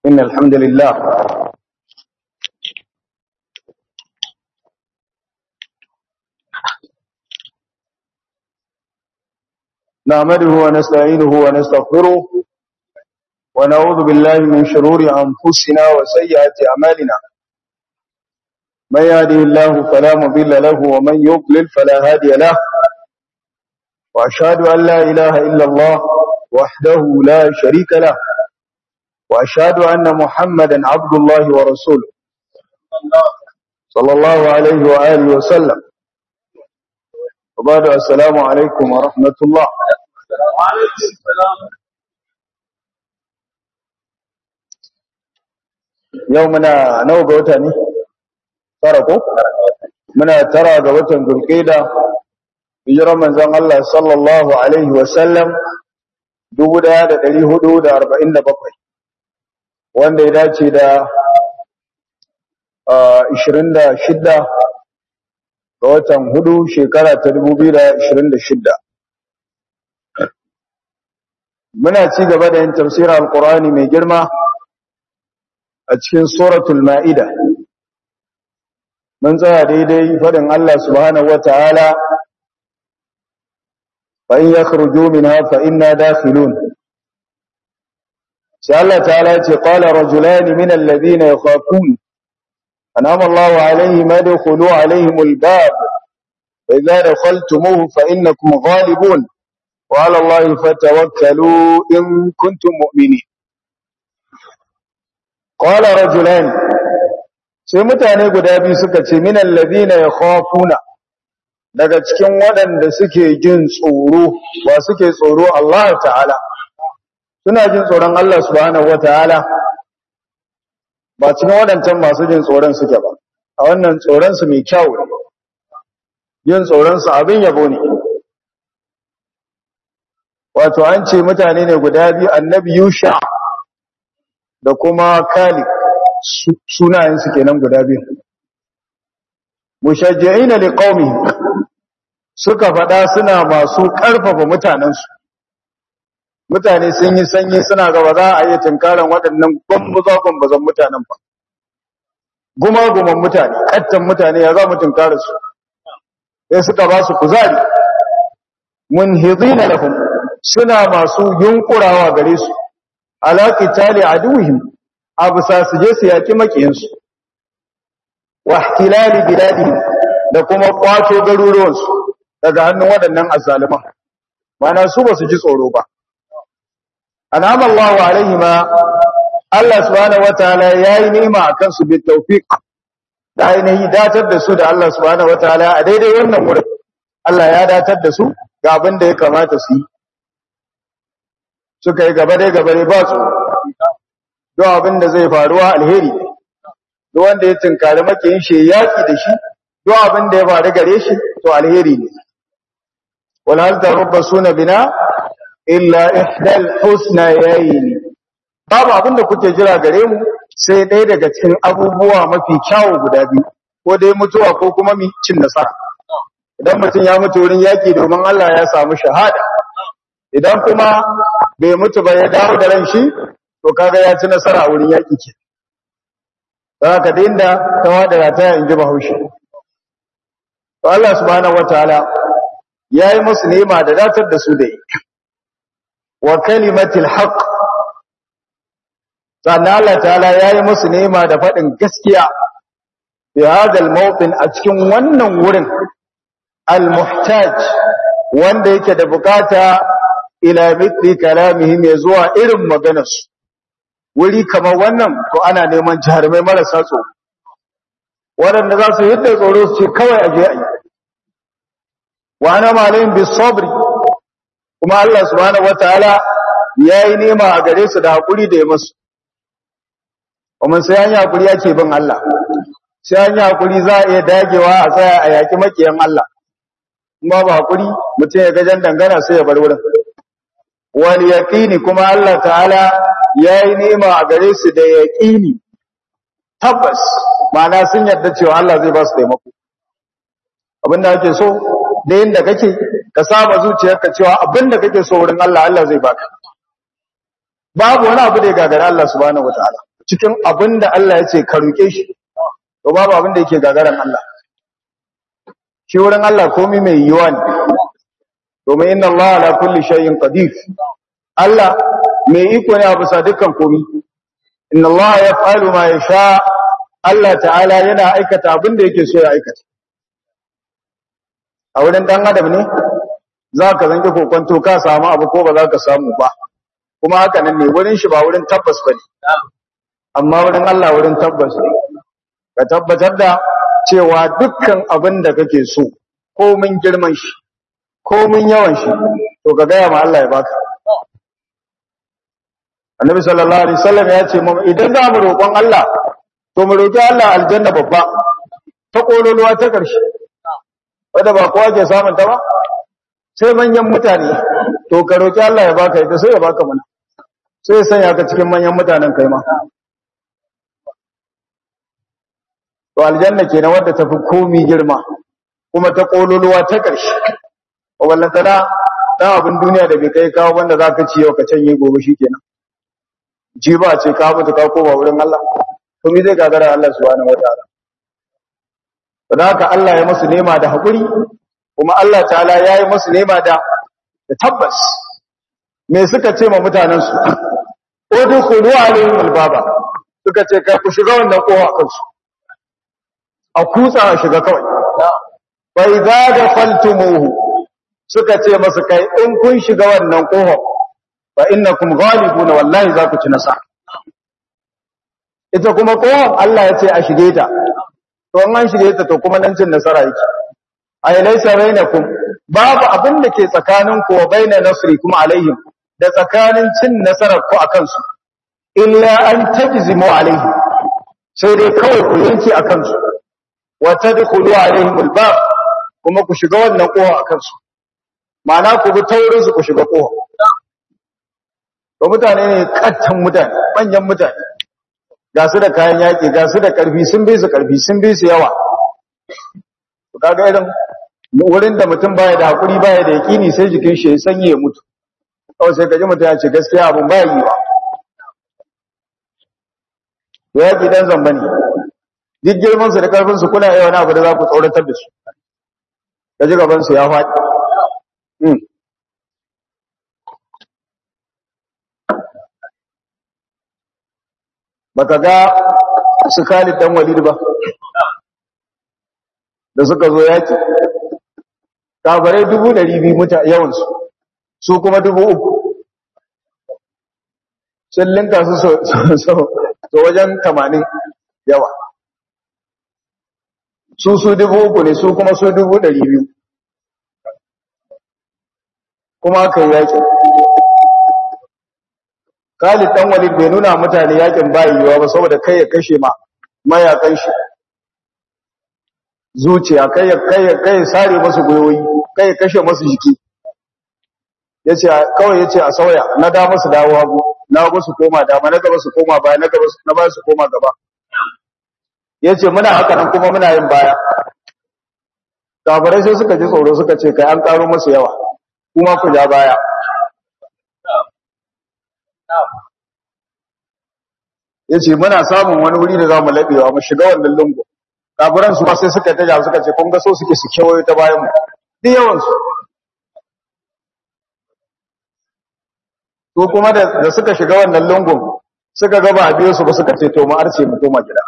إن الحمد لله نعمده ونستعينه ونستغفره ونعوذ بالله من شرور أنفسنا وسيئات أعمالنا من يهده الله فلا مضل له ومن يضلل فلا هادي له وأشهد أن لا إله إلا الله وحده لا شريك له وأشهد أن محمدا عبد الله ورسوله صلى الله عليه وآله وسلم وبعد السلام عليكم ورحمة الله يومنا نوغ وتاني تركوا muna tara ga watan Zulqa'da hijirar manzon Allah sallallahu alaihi wasallam 1447 wanda ya dace da 26 ga watan hudu shekara ta 2026 muna ci gaba da yin tafsirin alqur'ani mai girma a cikin suratul ma'ida mun tsaya daidai fadin Allah subhanahu wataala fa in yakhruju minha fa inna dakhilun sai Allah ta'ala ce qala rajulan min alladhina yakhafun anama Allah alaihim adkhulu alaihim albab fa idza dakhaltumuhu fa innakum ghalibun wa ala Allah fatawakkalu in kuntum mu'minin qala rajulan sai mutane guda biyu suka ce min alladhina yakhafuna daga cikin waɗanda suke jin tsoro wa suke tsoro Allah ta'ala suna jin tsoron Allah subhanahu wataala ba cikin waɗancan masu jin tsoron suke ba a wannan tsoron su mai kyau ne jin tsoron su abin yabo ne wato an ce mutane ne guda biyu annabi Yusha da kuma Kalib sunayen su kenan guda biyu mushajji'ina liqaumi suka faɗa suna masu ƙarfafa mutanensu mutane sun yi sanyi suna gaba za a yi tunkaran waɗannan gwambuza-gwambuzan mutanen ba guma-guman mutane ƙattan mutane ya za mu tunkara su sai suka ba su kuzari mun hizina lahum suna masu yunkurawa gare su alaƙi tali a duhim a bisa su je su yaƙi maƙiyinsu wa ihtilali biladihim da kuma ƙwato garuruwansu daga hannun waɗannan azzaliman mana su ba su ji tsoro ba anama Allah alaihi ma Allah subhanahu wataala yayi ni'ima akan su bit tawfiq da ainihi datar da su da Allah subhanahu wataala a daidai wannan wurin Allah ya datar da su ga abin da ya kamata su yi suka yi gaba dai gaba dai ba su don abin da zai faruwa alheri duk wanda ya tunkari makiyin shi yaki da shi duk abin da ya faru gare shi to alheri ne wal hal tarabbasuna bina illa ihdal husnayayn babu abin da kuke jira gare mu sai ɗaya daga cikin abubuwa mafi kyawu guda biyu ko dai mutuwa ko kuma mi cin nasara idan mutum ya mutu wurin yaki domin Allah ya samu shahada idan kuma bai mutu ba ya dawo da ran shi to kaga ya ci nasara a wurin yaki ke haka da inda ta wada ta in ji bahaushe to Allah subhanahu wataala yayi musu ni'ima da datar da su da yi wa kalimatil haqq sannan Allah ta'ala yayi musu ni'ima da fadin gaskiya fi hadal mawqin a cikin wannan wurin al muhtaj wanda yake da bukata ila mithli kalamihim ya zuwa irin maganarsu wuri kamar wannan to ana neman jarumai marasa tsoro waɗanda za su yadda tsoro su ce kawai aje a yi wa ana malayin bi sabri kuma Allah subhanahu wataala yayi nema a gare su da hakuri da ya musu kuma sai an yi hakuri yake bin Allah sai an yi hakuri za a iya dagewa a tsaya a yaki makiyan Allah kuma ba hakuri mutum ya gajan dangana sai ya bar wurin wal yaqini kuma Allah ta'ala yayi nema a gare su da yaqini tabbas ma'ana sun yarda cewa Allah zai ba su taimako abinda ake so da yanda kake ka saba zuciyarka cewa abinda kake so wurin Allah Allah zai baka babu wani abu da ya gagara Allah subhanahu wataala cikin abin da Allah ya ce ka roke shi to babu abin da yake gagaran Allah shi wurin Allah komai mai yiwa ne domin inna Allah ala kulli shay'in qadir Allah mai iko ne a bisa dukkan komai inna Allah yaf'alu ma yasha Allah ta'ala yana aikata abin da yake so ya aikata a wurin dan adam ne za ka zanki kokonto ka samu abu ko ba za ka samu ba kuma haka nan ne wurin shi ba wurin tabbas ba ne amma wurin Allah wurin tabbas ne ka tabbatar da cewa dukkan abin da kake so komin girman shi komin yawan shi to ka gaya ma Allah ya baka annabi sallallahu alaihi wasallam ya ce mu idan za mu roƙon Allah to mu roƙi Allah aljanna babba ta kololuwa ta ƙarshe wanda ba kowa ke samun ta ba sai manyan mutane to ka roƙi Allah ya baka ita sai ya baka mana sai ya sanya ka cikin manyan mutanen kai ma to aljanna kenan wadda tafi komi girma kuma ta kololuwa ta ƙarshe wallan tana dan abin duniya da bai kai kawo wanda zaka ci yau ka canye gobe shikenan ji ba ce ka mutu ka koma wurin Allah to me zai gagara Allah subhanahu wataala don haka Allah ya musu nema da hakuri kuma Allah ta'ala ya yi musu nema da da tabbas me suka ce ma mutanen su udkhulu alaihim albaba suka ce kai ku shiga wannan kowa kansu a kutsa a shiga kawai fa idza dakhaltumuhu suka ce masa kai in kun shiga wannan kowa fa innakum ghalibuna wallahi za ku ci nasara ita kuma kowa Allah ya ce a shige ta to an shige ta to kuma nan cin nasara yake ay laysa bainakum babu abin da ke tsakanin ku wa baina nasri kuma alaihim da tsakanin cin nasarar ku akan su illa an tajzimu alaihim sai dai kawai ku yanke akan su wa tadkhulu alaihim albab kuma ku shiga wannan kowa akan su ma'ana ku bi taurin su ku shiga kowa to mutane ne kattan mutane manyan mutane ga su da kayan yaƙi ga su da ƙarfi sun bi su ƙarfi sun bi su yawa to kaga irin wurin da mutum baya da hakuri baya da yaƙini sai jikin shi ya sanye ya mutu kawai sai kaji mutum ya ce gaskiya abun baya yi wa to yaƙi dan zamba ne duk girman su da ƙarfin su kuna yawan abu da za ku tsoratar da su kaji gaban su ya faɗi baka ga su Khalid dan Walid ba da suka zo yaki kabarai dubu ɗari biyu muta yawansu su kuma dubu uku sun linka su so wajen tamanin yawa su su dubu uku ne su kuma su dubu ɗari biyu kuma aka yi yakin Khalid dan Walid bai nuna mutane yakin bayiwa ba saboda kai ya kashe ma mayakan shi zuciya kai ya kai ya kai sare musu goyoyi kai ya kashe musu jiki yace kawai yace a sauya na da musu dawo hagu na hagu su koma dama na gaba su koma baya na gaba na baya su koma gaba yace muna haka nan kuma muna yin baya kafirai sai suka ji tsoro suka ce kai an karo musu yawa kuma ku ja baya ya ce muna samun wani wuri da za mu laɓewa mu shiga wannan lungu kafiran su ma sai suka taja suka ce kun ga so suke su kewayo ta bayan mu duk yawansu to kuma da suka shiga wannan lungun suka ga ba a biyo su ba suka ce to mu arce mu koma gida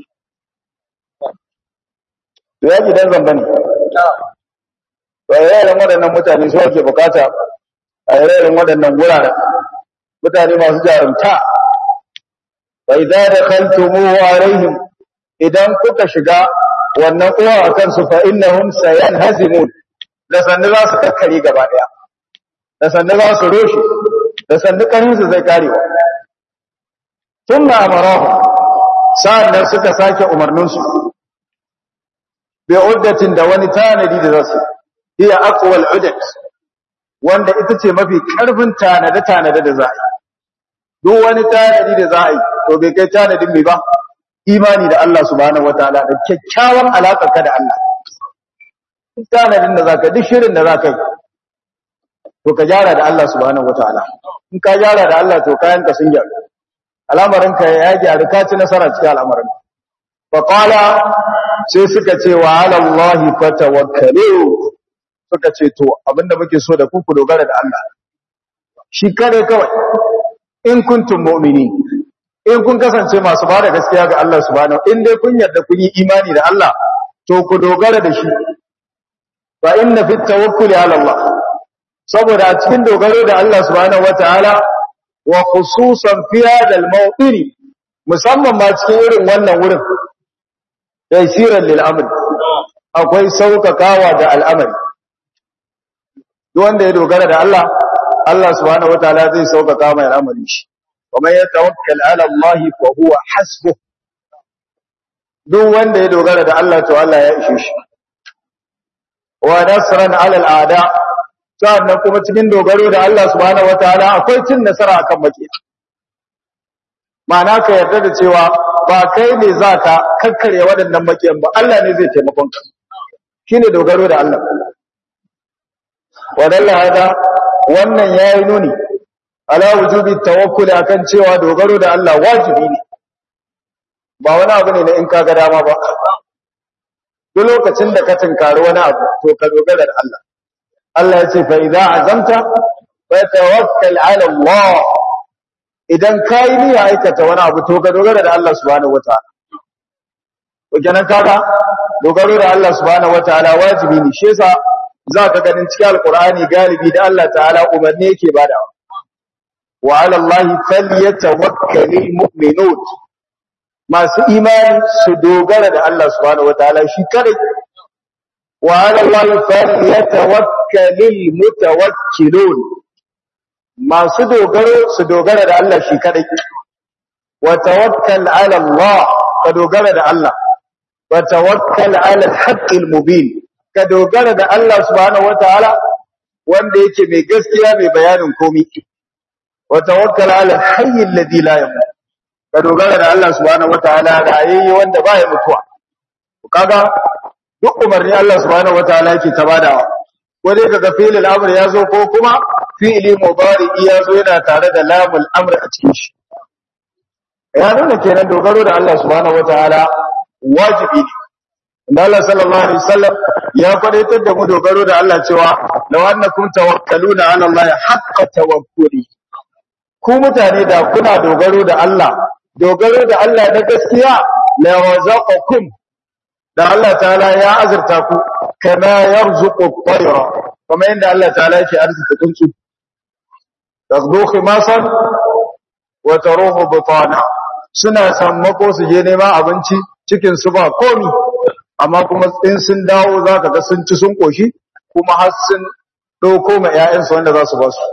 to ya gidan zamba ne to yayin waɗannan mutane su ake bukata a yayin waɗannan wuraren mutane masu jarumta wa idza dakhaltumuhu alaihim idan kuka shiga wannan uwa akan su fa innahum sayanhazimun da sannu za su kakkare gaba daya da sannu za su roshe da sannu karin su zai karewa thumma amarahu sa'annan suka sake umarnin su bi uddatin da wani tanadi da zasu hiya aqwal uddat wanda ita ce mafi karfin tanade tanade da za a yi duk wani tanadi da za a yi to bai kai tanadin mai ba imani da Allah subhanahu wataala da kyakkyawan alaƙar ka da Allah duk tanadin da zaka duk shirin da zaka yi to ka gyara da Allah subhanahu wataala in ka gyara da Allah to kayan ka sun gyaru al'amarinka ya gyaru ka ci nasara cikin al'amarin fa qala sai suka ce wa ala Allah fatawakkalu suka ce to abinda muke so da ku ku dogara da Allah shi kare kawai in kuntum mu'minin in kun kasance masu bada gaskiya ga Allah subhanahu in dai kun yarda kun yi imani da Allah to ku dogara da shi fa inna fit tawakkuli ala Allah saboda a cikin dogaro da Allah subhanahu wataala wa khususan fi hadha al-mawdini musamman ma cikin irin wannan wurin taysiran lil amr akwai saukakawa da al'amari duk wanda ya dogara da Allah Allah subhanahu wataala zai saukaka mai al'amari shi kuma ya tawakkal ala Allah fa huwa hasbuh duk wanda ya dogara da Allah to Allah ya ishe shi wa nasran ala al'ada sannan kuma cikin dogaro da Allah subhanahu wataala akwai cin nasara akan makiya ma'ana ka yarda da cewa ba kai ne zaka kakkare waɗannan makiyan ba Allah ne zai taimakon ka shine dogaro da Allah wadalla hada wannan yayi nuni ala wujubi tawakkul akan cewa dogaro da Allah wajibi ne ba wani abu ne na in kaga dama ba duk lokacin da ka tinkari wani abu to ka dogara da Allah Allah ya ce fa idza azamta fa tawakkal ala Allah idan kai ne aikata wani abu to ka dogara da Allah subhanahu wataala to kenan kaga dogaro da Allah subhanahu wataala wajibi ne shi yasa zaka ganin cikin alqur'ani galibi da Allah ta'ala umarni yake badawa wa ala Allah falyatawakkalul mu'minun masu imani su dogara da Allah subhanahu wataala shi kadai wa ala Allah falyatawakkalul mutawakkilun masu dogaro su dogara da Allah shi kadai wa tawakkal ala Allah ka dogara da Allah wa tawakkal ala al-haqqil mubin ka dogara da Allah subhanahu wataala wanda yake mai gaskiya mai bayanin komai wa tawakkal ala al-hayy alladhi la yamut ka dogara da Allah subhanahu wataala rayayye wanda ba ya mutuwa kaga duk umarni Allah subhanahu wataala yake tabadawa ko dai kaga fi'il al-amr yazo ko kuma fi'ili mudari yazo yana tare da lamul amr a cikin shi ya nuna kenan dogaro da Allah subhanahu wataala wajibi ne inda Allah sallallahu alaihi wasallam ya kwadaitar da mu dogaro da Allah cewa law annakum tawakkaluna ala Allah haqqa tawakkuli ku mutane da kuna dogaro da Allah dogaro da Allah na gaskiya la razaqakum da Allah ta'ala ya azurta ku kama yarzuqu at-tayra kuma inda Allah ta'ala yake arzuta tsuntsu taqdu khimasan wa taruhu bitana suna sammako su je neman abinci cikin su ba komi amma kuma in sun dawo zaka ga sun ci sun koshi kuma har sun dauko ma ƴaƴansu wanda za su ba su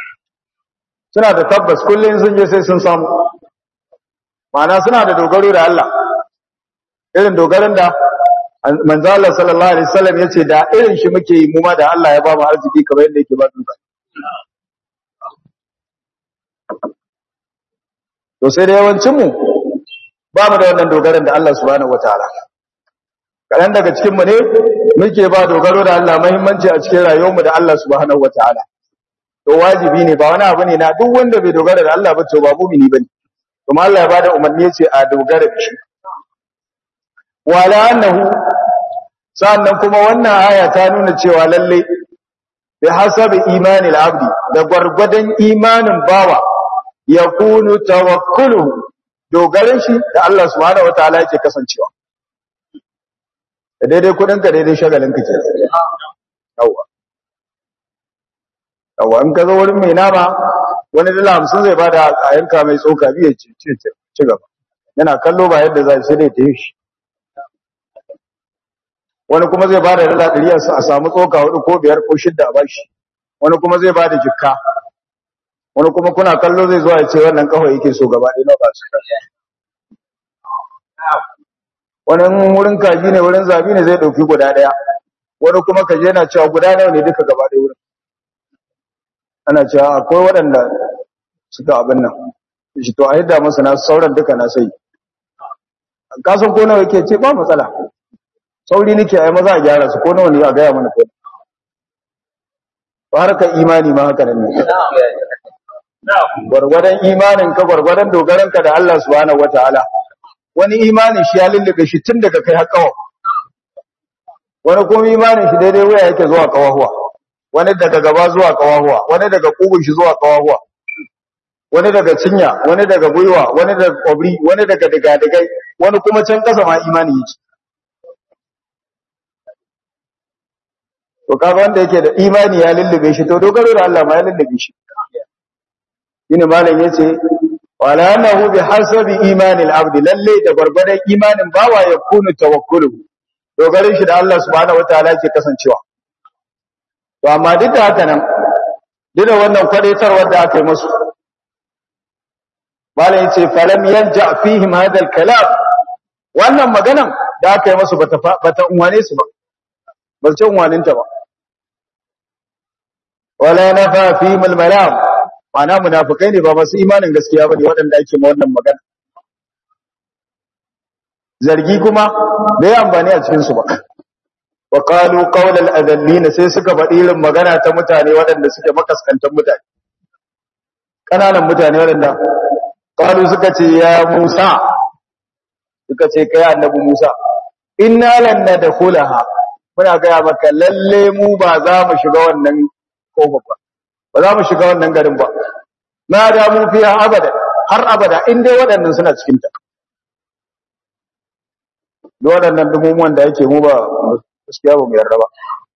suna da tabbas kullum sun je sai sun samu ma'ana suna da dogaro da Allah irin dogaron da manzo Allah sallallahu alaihi wasallam yace da irin shi muke yi mu ma da Allah ya ba mu arziki kamar yadda yake ba duka to sai da yawancin mu ba mu da wannan dogaron da Allah subhanahu wataala kadan daga cikin mu ne muke ba dogaro da Allah muhimmanci a cikin rayuwar mu da Allah subhanahu wataala to wajibi ne ba wani abu ne na duk wanda bai dogara da Allah ba to ba mu'mini bane kuma Allah ya bada umarni yace a dogara da shi wala annahu sannan kuma wannan aya ta nuna cewa lalle bi hasabi imanil abdi da gwargwadon imanin bawa yakunu tawakkuluhu dogaran shi da Allah subhanahu wataala yake kasancewa da daidai kudin ka daidai shagalin ka ke yawa yawa in ka zo wurin mai nama wani dala hamsin zai bada a yanka mai tsoka biya ci ci gaba yana kallo ba yadda za sai dai ta yi shi wani kuma zai bada dala ɗari a samu tsoka hudu ko biyar ko shidda a bashi wani kuma zai bada jikka wani kuma kuna kallo zai zuwa ya ce wannan kawai yake so gaba ɗaya na ba su wani wurin kaji ne wurin zabi ne zai ɗauki guda ɗaya wani kuma kaje yana cewa guda nawa ne duka gaba ɗaya wurin ana cewa akwai waɗanda suka abin nan shi to a yadda masa na sauran duka na sai kasan ko nawa yake ce ba matsala sauri nake ai maza a gyara su ko nawa ne a gaya mana ko ba harka imani ma haka nan ne gwargwadon imanin ka gwargwadon dogaran ka da Allah subhanahu wataala wani imanin shi ya lullube shi tun daga kai har kawo wani kuma imanin shi daidai waya yake zuwa kawahuwa wani daga gaba zuwa kawahuwa wani daga kugun shi zuwa kawahuwa wani daga cinya wani daga gwiwa wani daga kwabri wani daga digadigai wani kuma can kasa ma imani yake to kaga wanda yake da imani ya lullube shi to dogaro da Allah ma ya lullube shi shine malam yace wala annahu bi hasabi imani al-abd lalle da gurgurdan imanin bawa ya kunu tawakkulu dogarin shi da Allah subhanahu wataala yake kasancewa to amma duk da haka nan duk da wannan kwadaitarwar da aka yi musu malam yace falam yalja fihim hadha al-kalam wannan maganan da aka yi musu bata bata unwane su ba ba ce unwaninta ba wala nafa fihim al-malam ma'ana munafikai ne ba masu imanin gaskiya bane waɗanda ake ma wannan magana zargi kuma bai amfani a cikin su ba wa qalu qawlal adallin sai suka faɗi irin magana ta mutane waɗanda suke makaskantan mutane kananan mutane waɗanda qalu suka ce ya Musa suka ce kai annabi Musa inna lan nadkhulaha muna ga maka lalle mu ba za mu shiga wannan kofar ba ba za mu shiga wannan garin ba na da mu fiya abada har abada in dai waɗannan suna cikin ta duk waɗannan dumumuwan da yake mu ba gaskiya ba mu yarda ba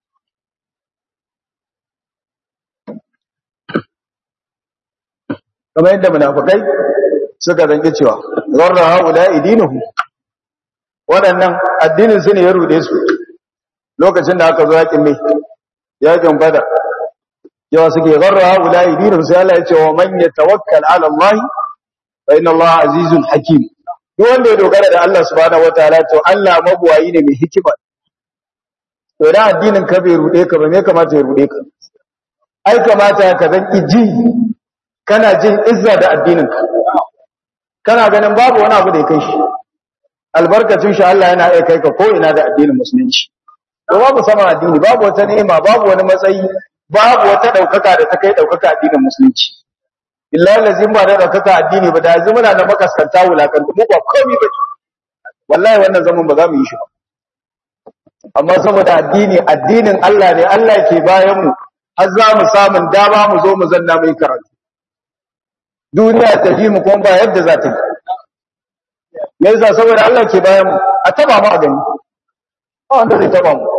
kamar yadda munafikai suka zanki cewa zarra haula idinuhu waɗannan addinin su ne ya rude su lokacin da aka zo yakin mai yakin badar yawa suke zarra haula idinuhu sai Allah ya ce wa man yatawakkal ala Allah fa inna Allah azizun hakim duk wanda ya dogara da Allah subhanahu wataala to Allah mabuwayi ne mai hikima to da addinin ka bai rude ka ba me kamata ya rude ka ai kamata ka zan iji kana jin izza da addinin ka kana ganin babu wani abu da ya kai shi albarkacin shi Allah yana iya kai ka ko ina da addinin musulunci to babu sama addini babu wata ni'ima babu wani matsayi babu wata daukaka da ta kai daukaka addinin musulunci billahi lazim ba da daukaka addini ba da yanzu muna da makaskanta wulakanta mu ba komai ba wallahi wannan zaman ba za mu yi shi ba amma saboda addini addinin Allah ne Allah ke bayan mu har za mu samun dama mu zo mu zanna mai karatu duniya ta ji mu kuma ba yadda za ta yi me yasa saboda Allah ke bayan mu a taba mu a gani ba wanda zai taba mu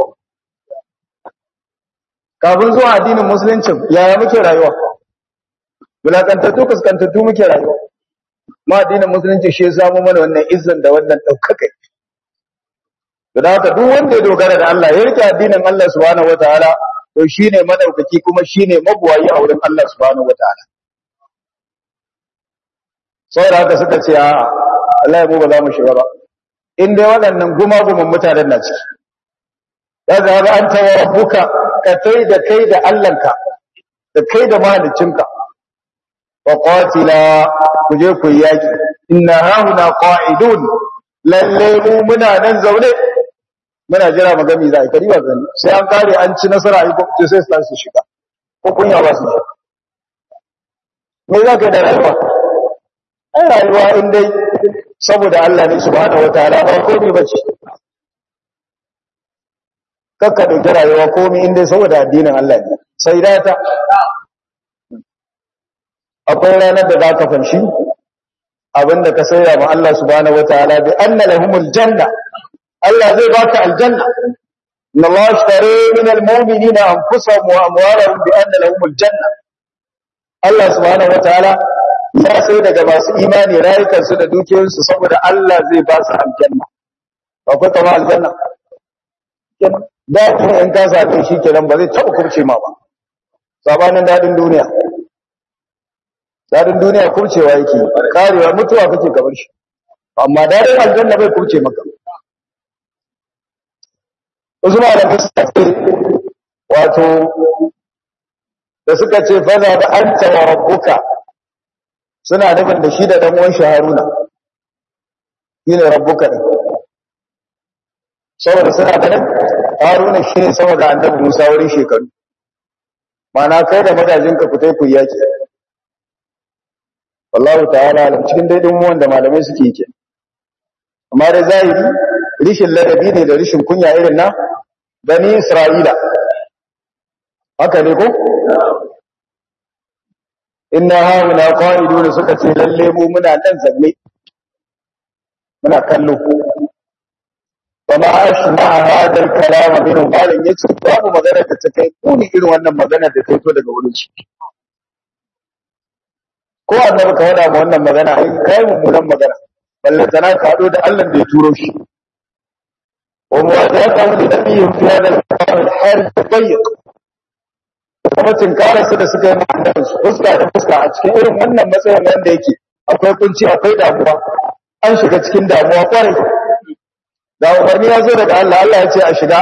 kafin zuwa addinin musulunci yaya muke rayuwa wulakantattu kaskantattu muke rayuwa ma addinin musulunci shi ya samu mana wannan izzan da wannan ɗaukakai da haka duk wanda ya dogara da Allah ya rike addinin Allah subhanahu wataala to shine madaukaki kuma shine mabuwayi a wurin Allah subhanahu wataala saboda haka suka ce a Allah ya mu ba za mu shiga ba in dai waɗannan gumagumin mutanen na ciki ya ga ga an tawa rabbuka ka kai da kai da Allahnka da kai da mahaliccinka wa qatila ku je ku yaki inna hauna qa'idun lalle mu muna nan zaune muna jira magami za a kari ba gani sai an kare an ci nasara a yi sai su su shiga ko kunya ba su me za ka yi da rayuwa ai rayuwa in dai saboda Allah ne subhanahu wataala ba komai bace kakka dauki rayuwa komai in dai saboda addinin Allah ne sai da ta akwai ranar da zaka fanshi abinda ka sayar ma Allah subhanahu wataala bi anna lahumul janna Allah zai baka aljanna inna Allah ashtara min almu'minina anfusahum wa amwalahum bi anna lahumul janna Allah subhanahu wataala ya sai daga masu imani rayukansu da dukiyoyinsu saboda Allah zai ba su aljanna akwai kama aljanna daɗi in ka same shi kenan ba zai taɓa kurce ma ba sabanin daɗin duniya daɗin duniya kurcewa yake karewa mutuwa kake gabar shi amma daɗin aljanna bai kurce maka wasu malamai suka ce wato da suka ce faza da an tawa rabbuka suna nufin da shi da ɗan uwan shi Haruna shine rabbuka ne saboda suna ganin Haruna shi ne sama da annabi Musa wurin shekaru mana kai da magajin ka fitai ku yaki wallahu ta'ala alam cikin daidin wanda malamai suke yake amma da zahiri rishin ladabi ne da rishin kunya irin na bani isra'ila haka ne ko inna hauna qa'iduna suka ce lalle mu muna nan zanne muna kallo fama ashma hada al-kalam min malin yace babu magana da ta kai kuni irin wannan magana da ta fito daga wurin shi ko annabi ka wada mu wannan magana ai kai mummunan magana balle tana ka hado da Allah da ya turo shi wa muwafaqatu li nabiyyin fi hada al-kalam al-harj dayiq kuma tinkararsu da suka yi ma'adarsu fuska da fuska a cikin irin wannan matsayin wanda yake akwai kunci akwai damuwa an shiga cikin damuwa kwarai da umarni ya zo daga Allah Allah ya ce a shiga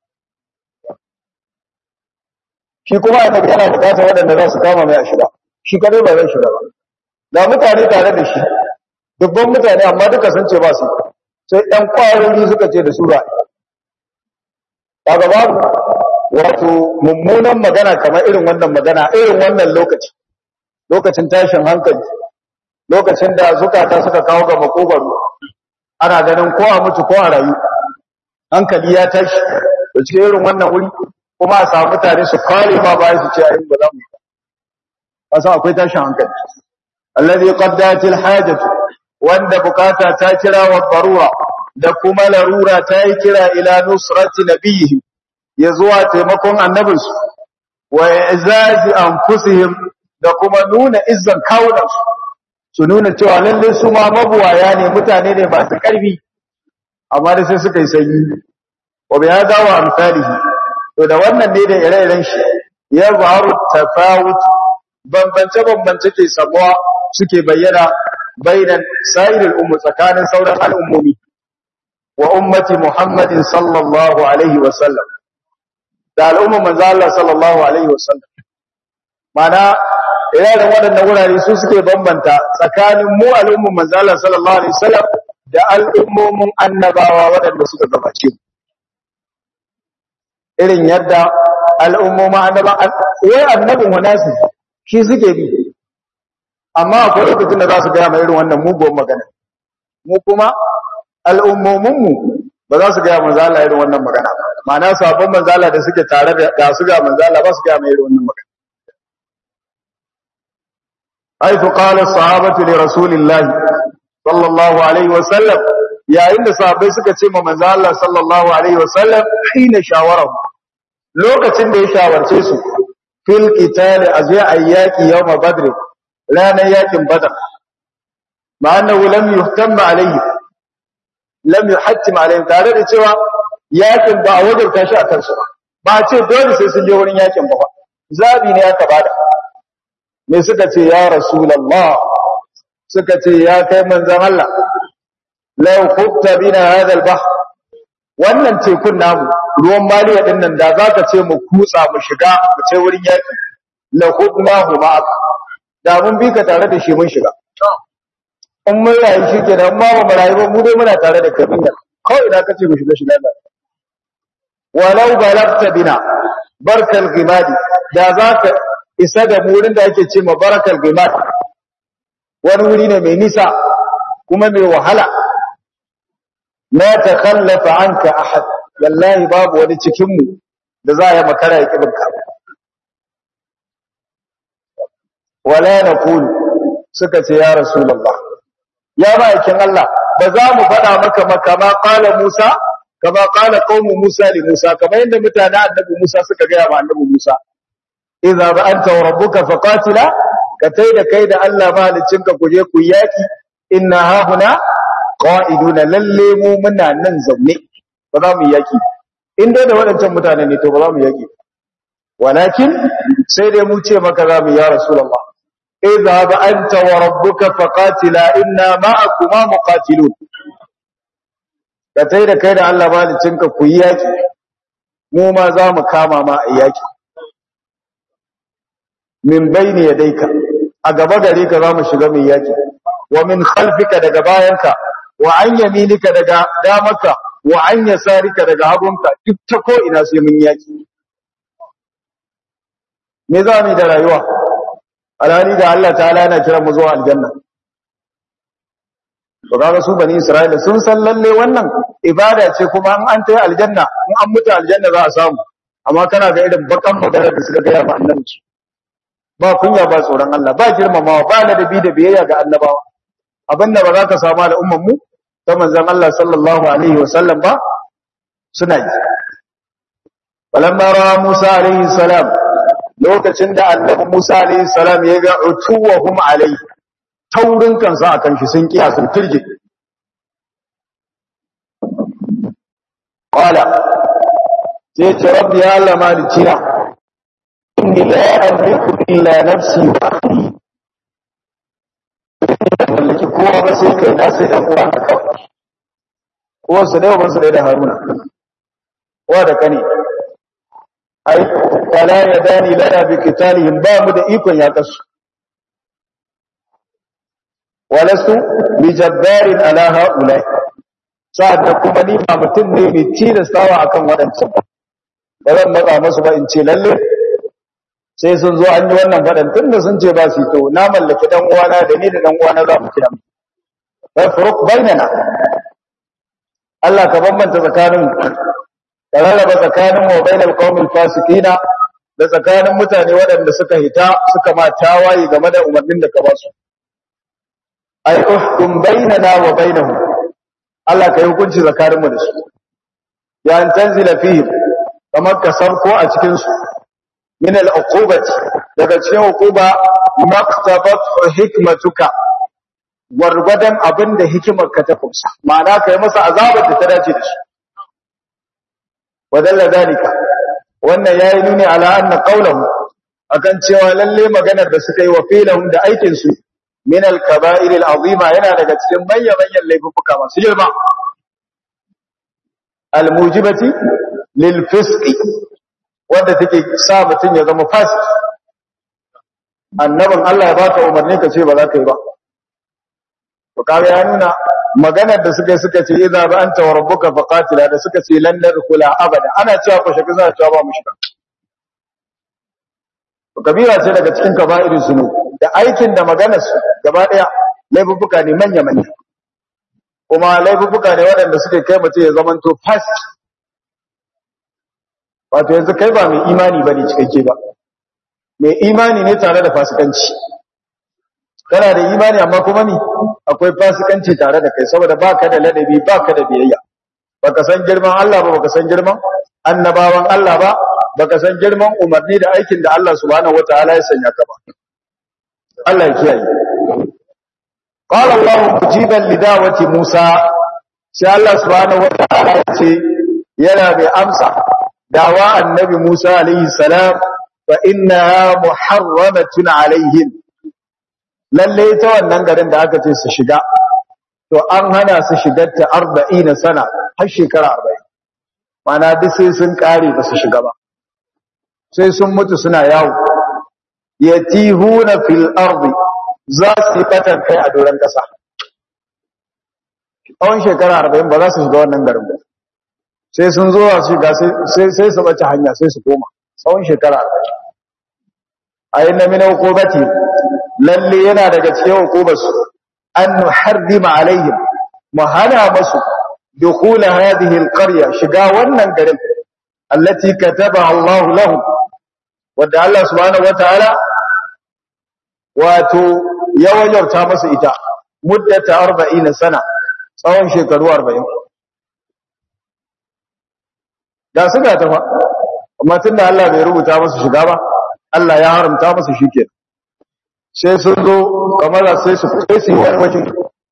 shi kuma annabi yana bukatar waɗanda za su kama mai a shiga shi kadai ba zai shiga ba da mutane tare da shi dubban mutane amma duka sun ce ba su sai ɗan ƙwarori suka ce da su ba kaga babu wato mummunan magana kamar irin wannan magana irin wannan lokaci lokacin tashin hankali lokacin da zukata suka kawo ga makogaro ana ganin ko a mutu ko a rayu hankali ya tashi da cikin irin wannan wuri kuma a samu mutane su kare ma bayan su ce ayin ba za mu yi ba san akwai tashin hankali allazi qaddat alhajatu wanda bukata ta kira wa darura da kuma larura ta yi kira ila nusrati nabiyhi ya zuwa taimakon annabinsu wa izazi anfusihim da kuma nuna izzan kawunansu su nuna cewa lalle su ma mabuwaya ne mutane ne masu ƙarfi amma da sai suka yi sanyi wa bi hada wa amsalihi to da wannan ne da ire-iren shi ya zaharu tafawut bambance bambance ke samuwa suke bayyana bainan sa'irul ummu tsakanin sauran al'ummomi wa ummati muhammadin sallallahu alaihi wa sallam da al'ummar manzo Allah sallallahu alaihi wasallam mana irin waɗannan wurare su suke bambanta tsakanin mu al'ummar manzo Allah sallallahu alaihi wasallam da al'ummomin annabawa waɗanda suka gabace mu irin yadda al'ummomin annaba wai annabin wanasi shi suke bi amma akwai lokacin da za su gaya mai irin wannan muguwar magana mu kuma al'ummominmu ba za su gaya manzo Allah irin wannan magana ba ma'ana sabon manzo Allah da suke tare da ga su ga manzo Allah ba su gaya mai irin wannan magana haythu qala sahabatu li rasulillah sallallahu alaihi wa sallam yayin da sahabbai suka ce ma manzo Allah sallallahu alaihi wa sallam hina shawarahu lokacin da ya shawarce su fil qital azya ayyaki yawm badr ranar yakin badr ma annahu lam yuhtam alayhi lam yuhattim alayhi tare da cewa yakin ba a wajarta shi a kansu ba ba ce dole sai sun je wurin yakin ba zabi ne aka bada me suka ce ya rasulullah suka ce ya kai manzon Allah law khutta bina hadha al-bahr wannan tekun namu ruwan maliya din nan da zaka ce mu kutsa mu shiga mu ce wurin yaki la khudnahu ma'ak da mun bi ka tare da shi mun shiga in mun rayu shi ke nan ma ba mu rayu ba mu dai muna tare da kai da kawai idan ka ce mu shiga shiga da walau balagta bina barkal gimadi da za ka isa da mu wurin da ake ce ma barakal gimadi wani wuri ne mai nisa kuma mai wahala la takhallafa anka ahad wallahi babu wani cikin mu da za ya makara ya kibinka wala naqul suka ce ya rasulullah ya ma'aikin Allah ba za mu faɗa maka makama qala Musa kama qala qaumu Musa li Musa kamar yadda mutane annabi Musa suka ga ma annabi Musa idza ba anta wa rabbuka faqatila ka tai da kai da Allah mahalicin ka kuje ku yaki inna hahuna qa'iduna lalle mu muna nan zaune ba za mu yaki in dai da waɗancan mutane ne to ba za mu yaki walakin sai dai mu ce maka za mu ya rasulullah اذهب أنت وربك فقاتلا إنا معكما مقاتلون katai da kai da Allah malicinka ku yi yaki mu ma za mu kama ma a yaki min bayni yadayka a gaba gare ka za mu shiga mai yaki wa min khalfika daga bayanka wa an yaminika daga damaka wa an yasarika daga hagunka duk ta ko ina sai mun yaki me za mu da rayuwa alhali da Allah ta'ala yana kiran mu zuwa aljanna to kaga su bani Isra'ila sun san lalle wannan ibada ce kuma an an tayi aljanna in an mutu aljanna za a samu amma kana ga irin bakan magana da suka ga ya ba annabi ba kunya ba tsoron Allah ba girmamawa ba ladabi da biyayya ga annabawa abinda ba za ka samu al'umman mu ta manzon Allah sallallahu alaihi wasallam ba suna yi falamma ra'a Musa alaihi salam lokacin da annabi Musa alaihi salam ya ga utuwahum alaihi taurin kansa akan shi sun kiya sun turje qala sai ce rabbi ya Allah malikina inni la amliku illa nafsi wa akhi mallaki kowa ba sai kai na sai dan uwa kawai kowa su dai ban su dai da Haruna wa da kane ai wala yadani lana bi qitalihim ba mu da ikon ya kasu walastu bi jabbarin ala haula sa'ad da kuma ni ba mutum ne mai tilastawa akan waɗancan ba zan matsa masu ba in ce lalle sai sun zo an yi wannan faɗan tun da sun ce ba su to na mallaki ɗan uwana da ni da ɗan uwana za mu kira mu fa furuq bainana Allah ka bambanta tsakanin ka rarraba tsakanin wa bainal qaumil fasiqina da tsakanin mutane waɗanda suka hita suka ma tawaye game da umarnin da ka ba su ay uhkum bainana wa bainahum Allah ka yi hukunci tsakaninmu da su ya an tanzila fihim kamar ka sauko a cikin su min al-uqubati daga cikin uquba maqtabat hikmatuka wargwadan abinda hikimarka ta kumsa ma'ana kai masa azabar da ta dace da shi wadalla dalika wannan yayi nuni ala anna qawluhu akan cewa lalle maganar da suka yi wa filahum da aikin su min al-kaba'ir al-azima yana daga cikin manyan manyan laifuka masu girma al-mujibati lil fisqi wanda take sa mutun ya zama fasik annabin Allah ya baka umarni ka ce ba za ka yi ba to kaga ya nuna maganar da suka suka ce idza ba anta wa rabbuka faqatila da suka ce lan nadkhula abada ana cewa ko shaka za cewa ba mu shiga to kabira ce daga cikin kaba'irin sunu da aikin da maganar su gaba daya laifuffuka ne manya manya kuma laifuffuka ne waɗanda suke kai mutum ya zamanto fasik wato yanzu kai ba mai imani bane cikakke ba mai imani ne tare da fasikanci kana da imani amma kuma ni akwai fasikanci tare da kai saboda baka da ladabi baka da biyayya baka san girman Allah ba baka san girman annabawan Allah ba baka san girman umarni da aikin da Allah subhanahu wataala ya sanya ka ba Allah ya kiyaye qala Allah mujiban lidawati Musa sai Allah subhanahu wataala ya ce yana mai amsa dawa annabi Musa alaihi salam fa innaha muharramatun alaihim lalle ta wannan garin da aka ce su shiga to an hana su shigar ta 40 sana har shekara 40 mana duk sai sun kare ba su shiga ba sai sun mutu suna yawo yatihuna fil ardi za su yi fatan kai a doron kasa tsawon shekara 40 ba za su shiga wannan garin ba sai sun zo su shiga sai su bace hanya sai su koma tsawon shekara 40 ayyana min uqubati lalle yana daga cikin hukumarsu an nuharrima alaihim mu hana masu dukhula hadhihi alqarya shiga wannan garin allati kataba Allah lahu wanda Allah subhanahu wataala wato ya wajabta masu ita muddata 40 sana tsawon shekaru 40 da suka tafa amma tunda Allah bai rubuta masu shiga ba Allah ya haramta masu shikenan sai sun zo kamar sai su sai su yi wajen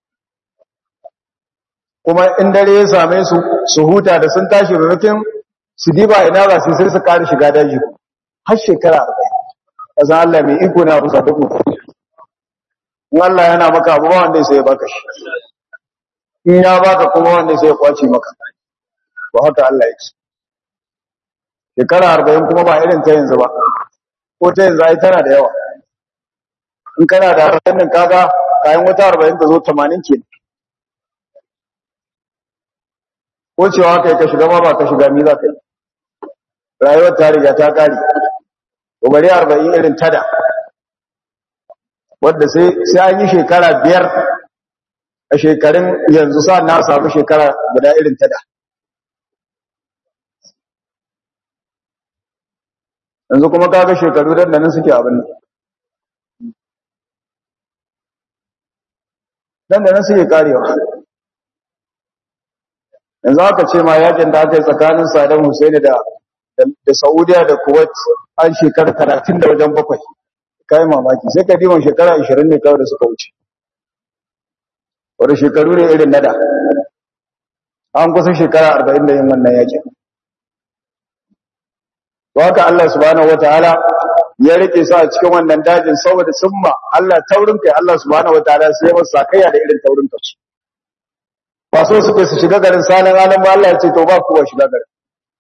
kuma in dare ya same su su huta da sun tashi rurrukin su diba ina za su sai su kare shiga daji har shekara arba'in kaza Allah mai iko na rusa duk in Allah yana maka abu ba wanda sai ya baka shi in ya baka kuma wanda sai ya kwace maka ba haka Allah ya ce shekara arba'in kuma ba irin ta yanzu ba ko ta yanzu ai tana da yawa in kana da hannun kaga kayan wata arba'in ta zo tamanin ke ko cewa kai ka shiga ma ba ka shiga mi za ka yi rayuwar ta riga ta kare ko bari arba'in irin tada wadda sai sai an yi shekara biyar a shekarun yanzu sa na samu shekara guda irin ta da yanzu kuma kaga shekaru dan nan suke abin nan dan nan suke karewa yanzu aka ce ma yakin da aka yi tsakanin Saddam Hussein da da Saudiya da Kuwait an shekara 30 da wajen bakwai kai mamaki sai ka diman shekara 20 ne kawai da suka wuce wanda shekaru ne irin nada an kusa shekara 40 da yin wannan yakin to haka Allah subhanahu wataala ya rike su a cikin wannan dajin saboda summa Allah taurin kai Allah subhanahu wataala sai masa sakayya da irin taurin kai ba so suke su shiga garin sanan alam ba Allah ya ce to ba kuwa shiga garin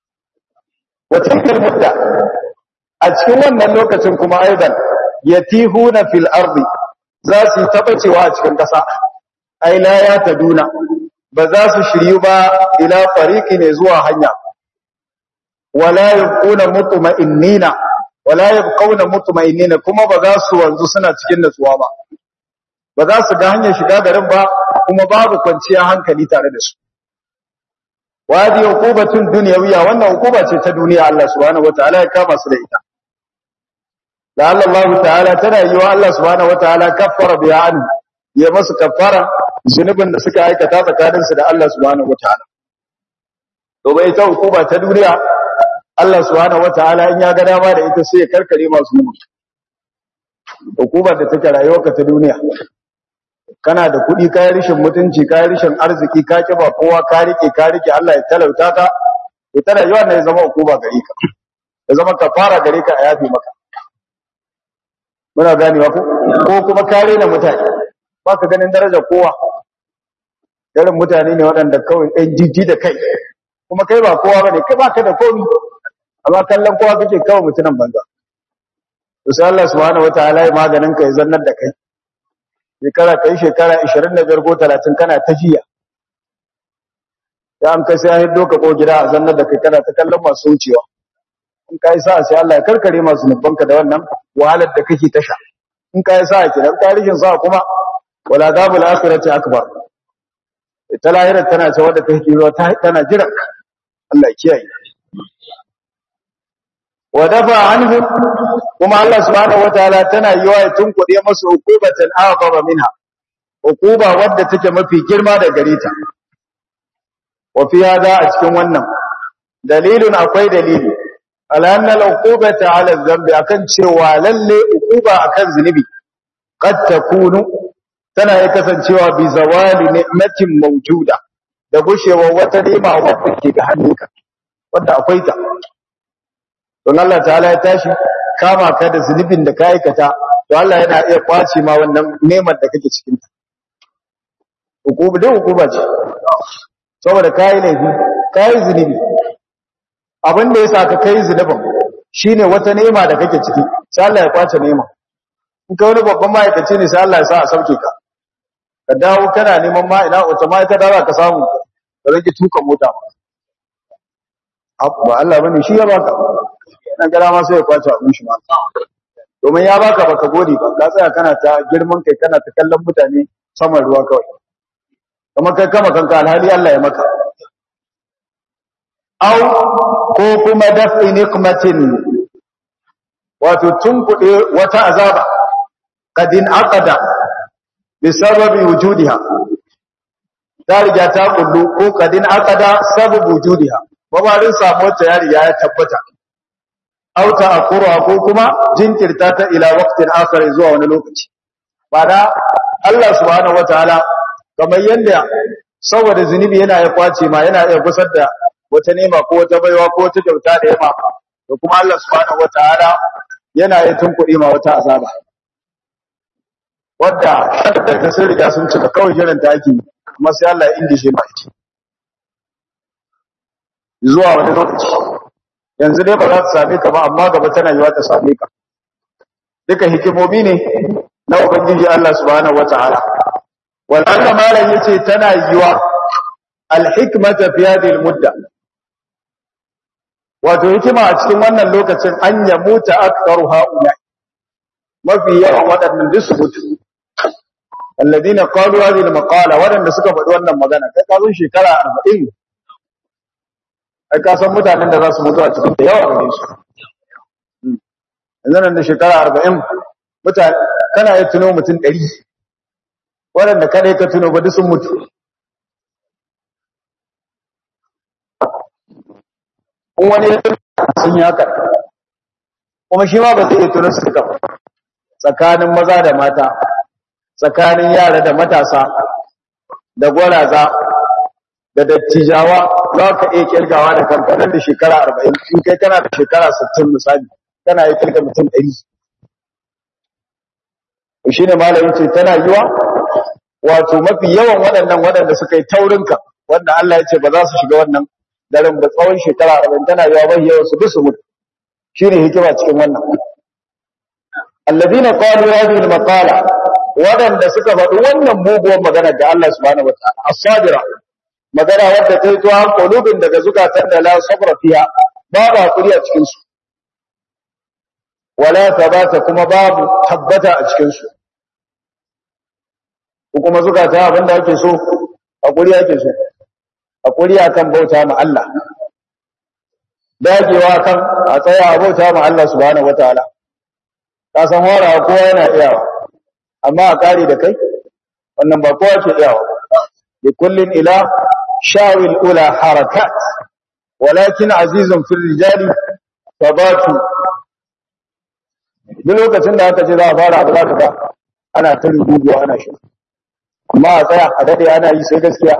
wata kalmata a cikin wannan lokacin kuma aidan yatihuna fil ardi za su tabacewa a cikin kasa ai la ya taduna ba za su shiryu ba ila fariqi ne zuwa hanya wala yabquna mutma'innina wala yabquna mutma'innina kuma ba za su wanzu suna cikin natsuwa ba ba za su ga hanyar shiga garin ba kuma babu kwanciyar hankali tare da su wadi hukubatun dunyawiya wannan hukuma ce ta duniya Allah subhanahu wataala ya kama su da ita da Allah ta'ala tana yi wa Allah subhanahu wataala kaffara biya an ya masu kaffara zunubin da suka aikata tsakanin su da Allah subhanahu wataala to bai ta hukuma ta duniya Allah subhanahu wataala in ya ga dama da ita sai ya karkare masu zunubi hukumar da take rayuwarka ta duniya kana da kuɗi kayan rishin mutunci kayan rishin arziki ka kiba kowa ka rike ka rike Allah ya talauta ka to tana yawan ne zama hukuma gare ka ya zama kafara gare ka a yafi maka muna ganewa ko ko kuma kare na mutane ba ka ganin darajar kowa irin mutane ne waɗanda kawai ɗan jiji da kai kuma kai ba kowa bane kai ba ka da komi amma kallon kowa kake kawai mutunan banza to sai Allah subhanahu wataala ya maganin ka ya zannar da kai shekara kai shekara 25 ko 30 kana ta jiya ya an kai sai an hiddo ka ko gida a zannar da kai kana ta kallon masu wucewa in kai sa sai Allah ya karkare masu nufanka da wannan wahalar da kake tasha in kai sa ki dan tarihin sa kuma wala dabul akhirati akbar ita lahirar tana ce wadda kake zuwa tana jira Allah ya kiyaye wa dafa anhu kuma Allah subhanahu wataala tana yiwa ya tunkuɗe masu hukubatan a'zama minha hukuba wadda take mafi girma da gare ta wa fi hada a cikin wannan dalilun akwai dalili ala anna al-uqubata ala dhanbi akan cewa lalle hukuba akan zunubi qad takunu tana ya kasancewa bi zawali ni'matin mawjuda da gushewa wata ni'ima wadda ke ga hannunka wanda akwai ta don Allah ta'ala ya tashi kama ka da zunubin da ka aikata to Allah yana iya kwace ma wannan neman da kake cikin ta hukuma dai hukuma ce saboda kai laifi kai zunubi abin da yasa ka kai zunubin shine wata nema da kake ciki sai Allah ya kwace nema in ka wani babban ma'aikaci ne sai Allah ya sa a sauke ka ka dawo kana neman ma ina wata ma'aikata za ka samu ka rage tuka mota ba Allah bane shi ya baka nan gara ma sai ya kwace abin shi ma domin ya baka baka gode ba ka tsaya kana ta girman kai kana ta kallon mutane saman ruwa kawai kuma kai kama kanka alhali Allah ya maka au ko kuma daf'i niqmatin wato tunkuɗe wata azaba kadin aqada bi sababi wujudiha ta riga ta kullu ko kadin aqada sababu wujudiha babarin samuwar ta ya riga ya tabbata auta akura ko kuma jinkirta ta ila waqtin akhar zuwa wani lokaci bana Allah subhanahu wataala kamar yanda saboda zunubi yana ya kwace ma yana iya gusar da wata nema ko wata baiwa ko wata kyauta da yama to kuma Allah subhanahu wataala yana ya tunkuɗe ma wata azaba wadda da sun riga sun cika kawai jiran ta ake kuma sai Allah ya indishe ma ita zuwa wani lokaci yanzu dai ba za ta same ka ba amma gaba tana yiwa ta same ka duka hikimomi ne na ubangiji Allah subhanahu wataala wal anna malan yace tana yiwa al hikmata fi hadhihi al mudda wato hikima a cikin wannan lokacin an ya muta aktharu haula mafi yawan waɗannan duk su mutu alladina qalu hadhihi almaqala waɗanda suka faɗi wannan magana kai ka zo shekara 40 ai ka san mutanen da za su mutu a cikin da yawa gare su yanzu nan da shekara 40 mutane kana iya tuno mutum 100 waɗanda kada ka tuno ba duk sun mutu in wani ya sun yi haka kuma shi ma ba zai iya tuno su duka ba tsakanin maza da mata tsakanin yara da matasa da gwaraza da dattijawa za ka iya kirgawa da kankanin da shekara arba'in in kai kana da shekara sittin misali kana iya kirga mutum ɗari shi ne malayin ce tana yiwa wato mafi yawan waɗannan waɗanda suka yi taurinka wanda Allah ya ce ba za su shiga wannan daren ba tsawon shekara arba'in tana yiwa mafi yawan su duk su mutu shi ne hikima cikin wannan alladina qalu hadhihi al-maqala wadanda suka faɗi wannan muguwar magana da Allah subhanahu wataala as-sadira magana wadda ta yi tuwa qulubin daga zukatan da la sabra fiha babu hakuri a cikin su wala tabata kuma babu tabbata a cikin su ko kuma zukata abinda ake so hakuri ake so hakuri akan bauta ma Allah dagewa kan a tsaya a bauta ma Allah subhanahu wataala ka san horawa kowa yana iyawa amma a kare da kai wannan ba kowa ke iyawa li kullin ila shawil ula harakat walakin azizun fil rijali tabatu duk lokacin da aka ce za a fara abu za ka ga ana ta rubutu ana shi amma a tsaya a dade ana yi sai gaskiya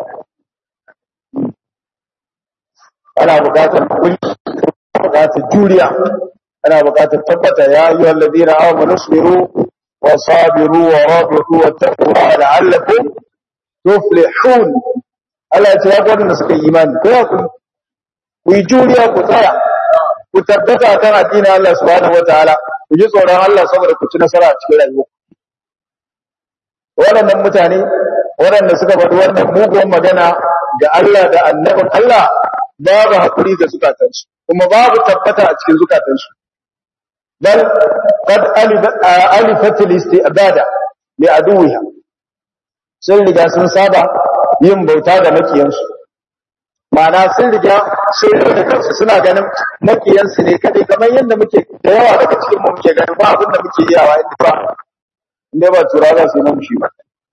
ana bukatar kulli bukatar juriya ana bukatar tabbata ya ayyuhal ladina amanu sabiru wa sabiru wa rabitu wattaqullaha la'allakum tuflihun Allah ya ce ya gwada suka yi imani ko ya ku ku yi juriya ku tsaya ku tabbata kan addinin Allah subhanahu wataala ku ji tsoron Allah saboda ku ci nasara a cikin rayuwa waɗannan mutane waɗanda suka faɗi wannan mugun magana ga Allah da annabin Allah babu hakuri ga zukatansu kuma babu tabbata a cikin zukatansu bal qad alifat al-istibada li aduwiha sun riga sun saba yin bauta ga makiyansu ma'ana sun riga sun riga kansu suna ganin makiyansu ne kadai kamar yadda muke da yawa daga cikin mu muke ganin ba abin da muke yawa inda ba inda ba tura za su yi mamushi ba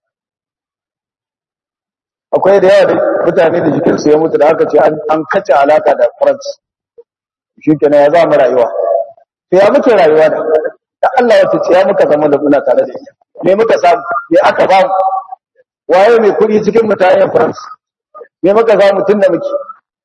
akwai da yawa da mutane da jikinsu ya mutu da aka ce an kace alaka da france shi kenan ya zama rayuwa to ya muke rayuwa da da Allah wata ce ya muka zama da muna tare da ita me muka samu me aka ba mu waye mai kuɗi cikin mutanen france me muka samu tun da muke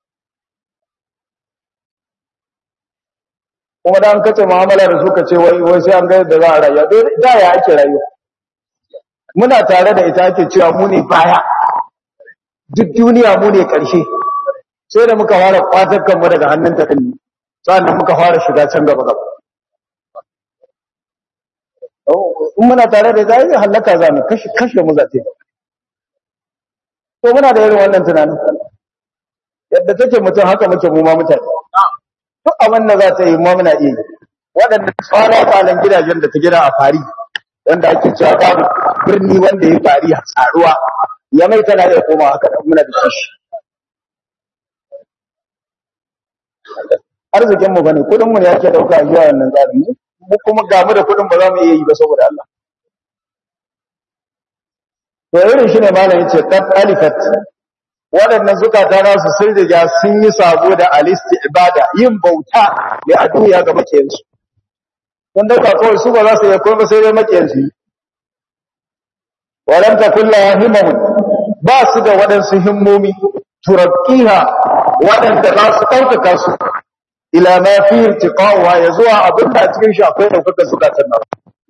kuma da an kace mu'amala da suka ce wai wai sai an ga yadda za a rayuwa da ya ake rayuwa muna tare da ita ake cewa mu ne baya duk duniya mu ne ƙarshe sai da muka fara kwatar kanmu daga hannun ta kan sannan muka fara shiga can gaba gaba in muna tare da zai halaka za mu kashe kashe mu zate to muna da irin wannan tunanin yadda take mutum haka muke mu ma mutane duk abin da za ta yi ma muna iya waɗanda tsara kwanan gidajen da ta gida a fari wanda ake cewa babu birni wanda ya fari a tsaruwa ya mai tana iya koma haka da muna da shi arzikin mu bane kudin mu ne yake dauka a zuwa wannan tsarin mu kuma ga mu da kudin ba za mu iya yi ba saboda Allah to irin shi ne malamin ce qad alifat waɗannan zukata nasu sun riga sun yi sabo da alisti ibada yin bauta da addu'a ga makiyansu don dauka kawai su ba za su yi komai sai dai makiyansu walam takun la himamun ba su da waɗansu himmomi turakkiha waɗanda za su ɗaukaka su ila ma fi irtiqawa ya zuwa abin da cikin shi akwai ɗaukaka zukatan nan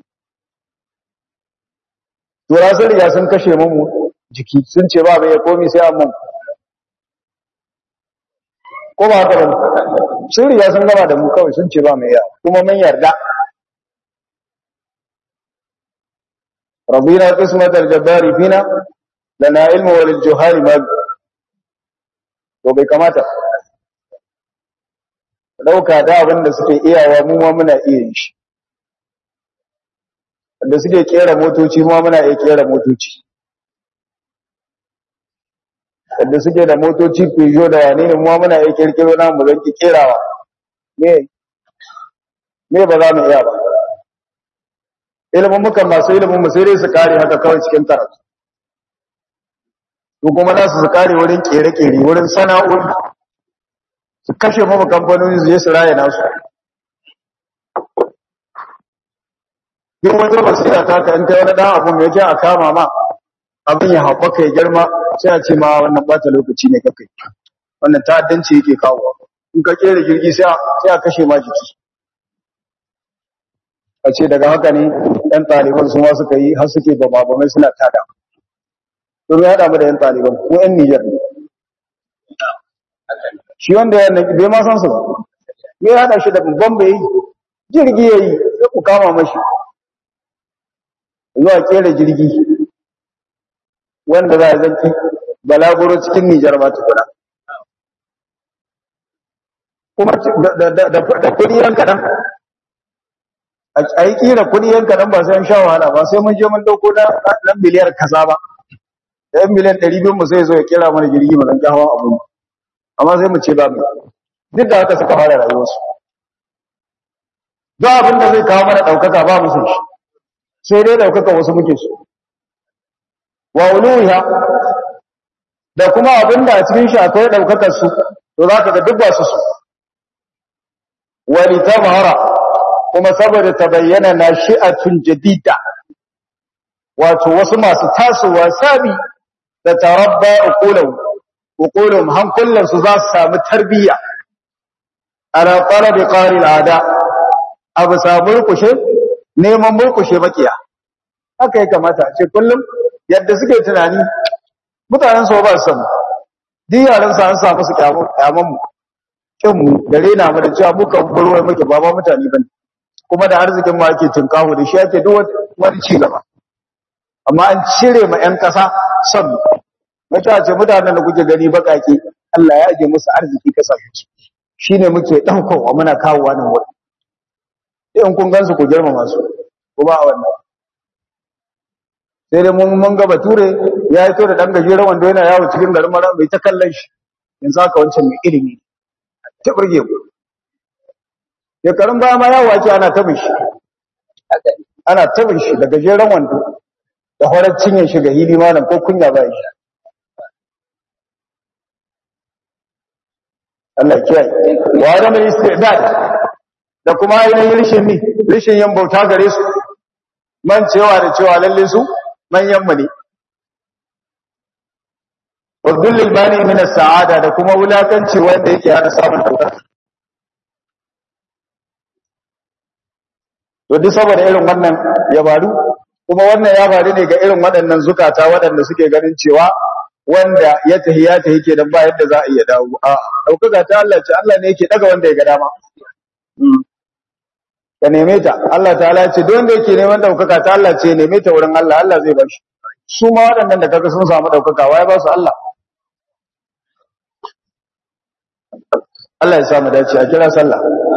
tura sun riga sun kashe mu jiki sun ce ba bai komi sai an mun ko ba haka bane sun riga sun gama da mu kawai sun ce ba mai ya kuma mun yarda رضينا قسمة الجبار فينا لنا علم وللجهال ما to bai kamata dauka da abin da suke iyawa mu ma muna iya yin shi da suke kera motoci ma muna iya kera motoci da suke da motoci Peugeot da wane ne ma muna iya kirkiro na mu zanki kerawa me me ba za mu iya ba ilimin mukan masu ilimin mu sai dai su kare haka kawai cikin karatu su kuma za su kare wurin kere-kere wurin sana'o'i su kashe mamu kamfanoni su je su raya nasu duk wata basira ta ka in kai wani dan abu mai yake a kama ma abin ya haɓaka ya girma sai a ce ma wannan bata lokaci ne kakai wannan ta'addanci yake kawo in ka kera jirgi sai a kashe ma jiki a ce daga haka ne ɗan ɗaliban su ma suka yi har suke ba ba mai suna tada domin ya damu da yan ɗaliban ko yan Nijar ne shi wanda ya bai ma san su ba ya haɗa shi da babban bai jirgi ya yi sai ku kama mashi zuwa kera jirgi wanda za a zanki balaguro cikin Nijar ma tukuna kuma da kudi yan kaɗan a yi kira kudi yan kaɗan ba sai an sha wahala ba sai mun je mun dauko na miliyar kaza ba da yan miliyan ɗari biyu mu sai zo ya kira mana jirgi mu zanki hawa abu amma sai mu ce ba mu duk da haka suka fara rayuwarsu duk abin da zai kawo mana ɗaukaka ba musu shi sai dai ɗaukaka wasu muke so wa uluha da kuma abin da a cikin shi akwai ɗaukakar su to za ka ga duk ba su su wani tabara kuma saboda ta bayyana na shi'atun jadida wato wasu masu tasowa sabi da tarabba uqulahu uqulum hankulan su za su samu tarbiyya ala talabi qari al'ada abu samu kushe neman murkushe makiya haka ya kamata a ce kullum yadda suke tunani mutanen su ba su samu duk yaran su an sa musu kyaman mu kin mu da rena mu da cewa muka burwai muke ba ba mutane bane kuma da arzikin mu ake tunkaho da shi ake duk wani ci gaba amma an cire ma ƴan ƙasa son mata ce mutanen da kuke gani bakake Allah ya aje musu arziki kasashe shine muke daukowa muna kawowa nan wurin in kun gansu ku girmama su ko ba wannan sai dai mun mun ga bature ya yi to da dan gajeren wanda yana yawo cikin garin mara mai ta kallon shi yanzu haka wancan mai ilimi ta burge ku shekarun baya ma yawo ake ana tabin shi ana tabin shi da gajeren wando da horar cinye shi ga hili malam ko kunya ba shi Allah kiyaye wa adam istidad da kuma ainihin rishin ni rishin yin bauta gare su man cewa da cewa lalle su manyan mu ne wa dullil bani min as-sa'ada da kuma wulakanci wanda yake hana samun dauka to duk saboda irin wannan ya faru kuma wannan ya faru ne ga irin waɗannan zukata waɗanda suke ganin cewa wanda ya tahi ya tahi kenan ba yadda za a iya dawo a daukaka ta Allah ce Allah ne yake daga wanda ya ga dama ka neme ta Allah ta'ala ce duk wanda yake neman daukaka ta Allah ce neme ta wurin Allah Allah zai bashi su ma waɗannan da kaga sun samu daukaka waye ba su Allah Allah ya samu dace a kira sallah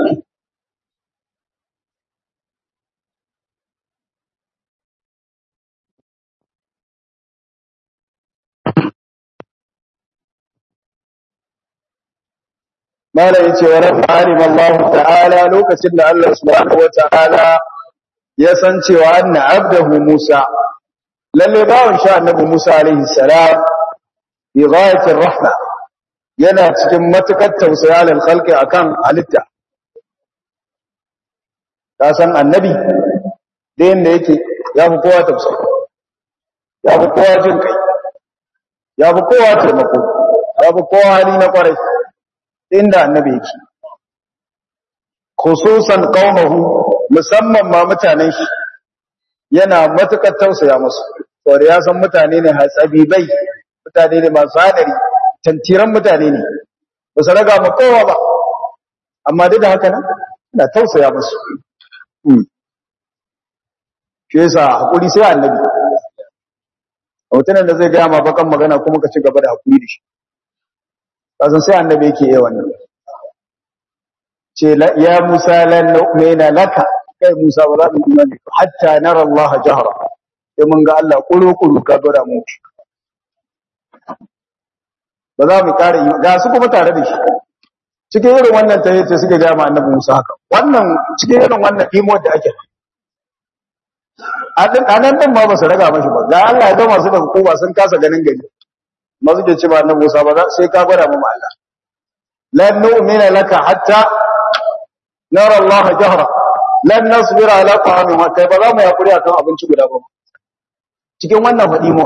mala yace wa rabbi alim Allah ta'ala lokacin da Allah subhanahu wa ta'ala ya san cewa anna abdahu Musa lalle bawon sha annabi Musa alaihi salam bi ghayati rahma yana cikin matukar tausaya lil khalqi akan halitta ka san annabi da yanda yake ya fi kowa tausayi ya fi kowa jin kai ya fi kowa taimako ya fi kowa hali na kwarai inda annabi yake khususan qaumahu musamman ma mutanen shi yana matukar tausaya musu saboda ya san mutane ne hatsabibai mutane ne masu hadari tantiran mutane ne ba su raga ma kowa ba amma duk da haka nan ina tausaya musu shi yasa hakuri sai annabi mutumin da zai gaya ma bakan magana kuma ka ci gaba da hakuri da shi kasan sai annabi yake yi wannan ce ya Musa lan nu'mina laka kai Musa ba za mu imani hatta nara Allah jahra sai mun ga Allah kuro kuro ka gura mu ba za mu kare ga su kuma tare da shi cikin irin wannan tahiyyace suke ga ma annabi Musa haka wannan cikin irin wannan imo da ake a nan din ma ba su raga mashi ba ga Allah ya zama su da hukuma sun kasa ganin gari ma suke ce ba annabi Musa ba sai ka gwada mu Allah lan nu'mina laka hatta nara Allah jahra lan nasbira ala ta'amin wa kai ba za mu yakuri akan abinci guda ba cikin wannan fadi mu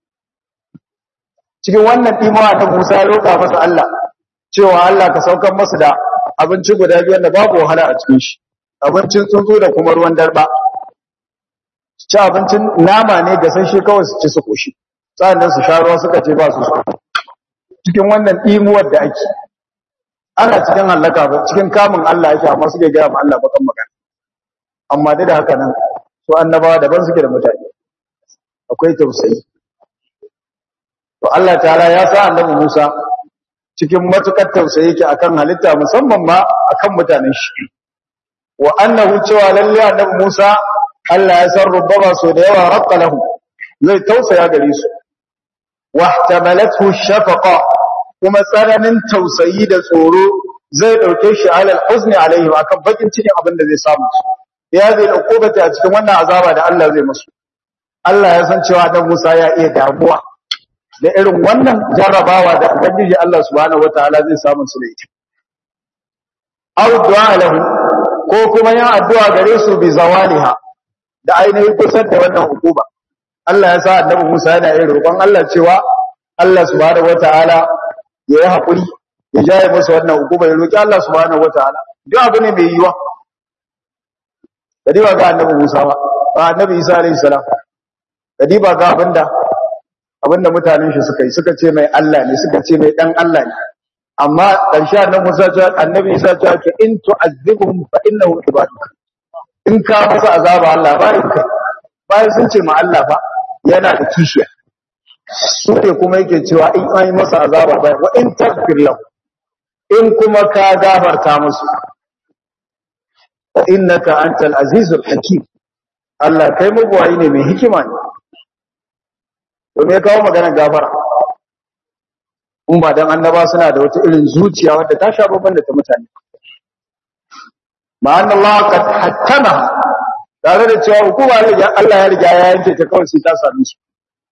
cikin wannan dimo ta Musa ya roka masa Allah cewa Allah ka saukar masa da abinci guda biyu wanda babu wahala a cikin shi abincin tsuntsu da kuma ruwan darba ci abincin nama ne gasashe kawai su ci su koshi sannan su sha ruwa suka ce ba su so cikin wannan dimuwar da ake ana cikin halaka ba cikin kamun Allah yake amma suke gaya ma Allah bakan magana amma da haka nan su annabawa daban suke da mutane akwai tausayi to Allah ta'ala ya sa annabi Musa cikin matukar tausayi yake akan halitta musamman ma akan mutanen shi wa annahu cewa lalle annabi Musa Allah ya san rubbaba so da yawa raqqa lahu zai tausaya gare su wa ihtamalathu shafaqa kuma tsananin tausayi da tsoro zai dauke shi alal huzni alaihim akan bakin cikin abin da zai samu ya zai ukubata a cikin wannan azaba da Allah zai musu Allah ya san cewa dan Musa ya iya damuwa da irin wannan jarrabawa da ubangiji Allah subhanahu wataala zai samu su da ita aw du'a lahu ko kuma yin addu'a gare su bi zawaliha da ainihin kusan da wannan hukuma Allah ya sa annabi Musa yana yin roƙon Allah cewa Allah subhanahu wataala ya yi haƙuri ya jaye masa wannan hukuma ya roƙi Allah subhanahu wataala duk abu ne mai yiwa kadiba ga annabi Musa ba ba annabi Isa alayhi salam kadiba ga abinda abinda mutanen shi suka yi suka ce mai Allah ne suka ce mai dan Allah ne amma ƙarshe annabi Musa ya annabi Isa ya ce in tu'azzibhum fa innahu ibaduk in ka masa azaba Allah bayan kai bayan sun ce ma Allah fa yana da kishiya su ne kuma yake cewa in an yi masa azaba bai wa in tagfir lahu in kuma ka gafarta musu fa innaka antal azizul hakim Allah kai mugwayi ne mai hikima ne to me kawo maganar gafara in ba dan annaba suna da wata irin zuciya wadda ta sha babban da ta mutane ma anna Allah qad hattama tare da cewa hukuma ne Allah ya riga ya yanke ta kawai sai ta same su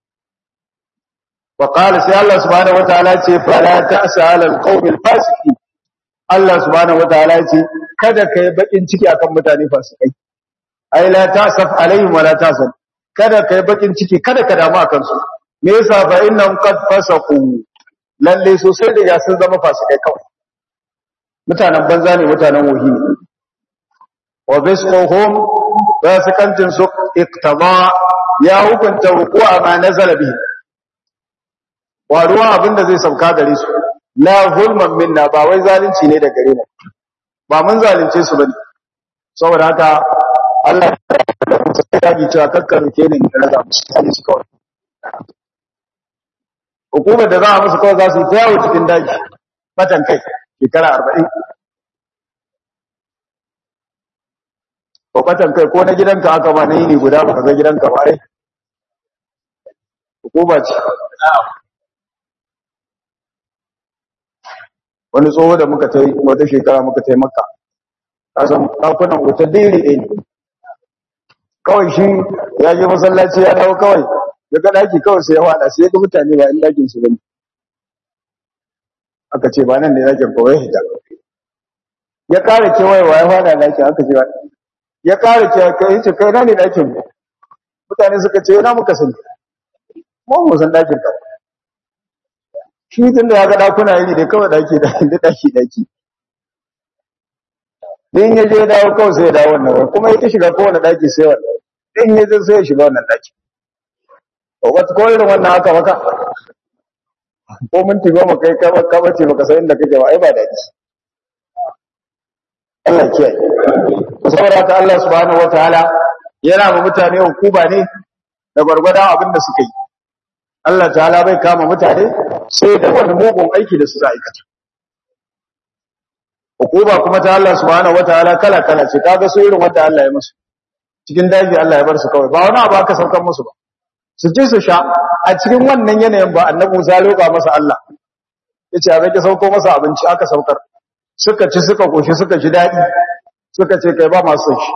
وقال سي الله سبحانه وتعالى ce fala ta'sa 'ala al-qawmi al-fasiqin Allah subhanahu wataala ce kada kai bakin ciki akan mutane fasikai ai la ta'saf alaihim wala ta'saf kada kai bakin ciki kada ka damu akan su me yasa fa innahum qad fasaqu lalle so sai da sun zama fasikai kawai mutanen banza ne mutanen wahi ne wa bisquhum fasikantin su iqtada ya hukunta ruku'a ma nazala bihi wa ruwan abin da zai sauka gare su la zulman minna ba wai zalunci ne da gare mu ba mun zalunce su bane saboda haka Allah ya yi cewa kakkaru ke ne da raga musu sai su kawai hukumar da za a musu kawai za su yi yawo cikin daji matan kai shekara arba'in ko matan kai ko na gidanka aka ba na yini guda ba ka ga gidanka ba ai hukuma ce wani tsoho da muka ta wata shekara muka ta maka kasan ɗakunan wuta diri ɗaya ne kawai shi ya je masallaci ya dawo kawai ya ga ɗaki kawai sai ya waɗa sai ya ga mutane ba in ɗakin su bane aka ce ba nan ne ɗakin kawai ya hita ya ƙara kewayewa ya faɗa ɗakin aka ce ya ƙara kewayewa ya ce kai na ne ɗakin mutane suka ce yana muka sani mu mu san ɗakin kawai shi tun da ya ga ɗakuna iri da kawai ɗaki da ɗaki ɗaki din ya je dawo kawai sai ya dawo wannan wani kuma ya ta shiga kowane ɗaki sai wannan din ya je sai ya shiga wannan ɗaki to wata ko irin wannan haka maka ko minti goma kai ka bace baka san inda kake ba ai ba daɗi Allah kiyaye saboda haka Allah subhanahu wataala yana ma mutane hukuma ne da gwargwadon abin da suka yi Allah ta'ala bai kama mutane sai da wani mugun aiki da suka aikata hukuma kuma ta Allah subhanahu wataala kala kala ce kaga su irin wanda Allah ya musu cikin daji Allah ya bar su kawai ba wani abu aka saukar musu ba su ci su sha a cikin wannan yanayin ba annabi Musa roƙa masa Allah yace a rage sauko masa abinci aka saukar suka ci suka koshi suka ji dadi suka ce kai ba masu shi